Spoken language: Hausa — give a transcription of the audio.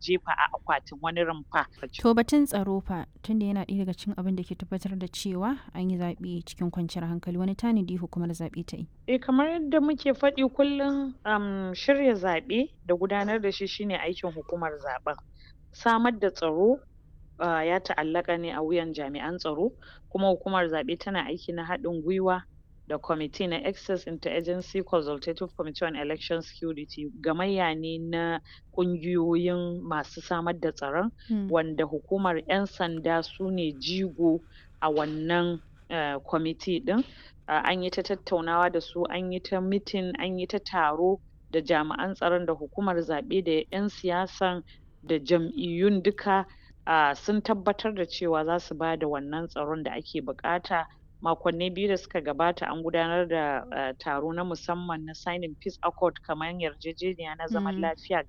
jefa a akwatin wani rumfa. To batun tsaro fa tunda yana ɗaya daga cikin abin da ke tabbatar da cewa an yi zaɓe cikin kwanciyar hankali wani tanadi hukumar zaɓe ta yi. Eh kamar yadda muke faɗi kullum um, shirya zaɓe da gudanar da shi shine aikin hukumar zaɓen. Samar da tsaro uh, ya ta'allaka ne a wuyan jami'an tsaro kuma hukumar zaɓe tana aiki na haɗin gwiwa da kwamiti na Access Interagency Consultative Committee on Election Security gamayya ne na ƙungiyoyin masu samar da tsaron wanda hukumar 'yan sanda su ne jigo a wannan uh, kwamiti ɗin. Uh, an yi ta tattaunawa da su an yi ta mitin an yi ta taro da jami'an tsaron da hukumar zaɓe da 'yan siyasan da jam'iyyun duka uh, sun tabbatar da cewa za su ba da wannan tsaron da ake buƙata. makonni biyu da suka gabata an gudanar da uh, taro na musamman na signing peace accord kamar yarjejeniya na zaman lafiya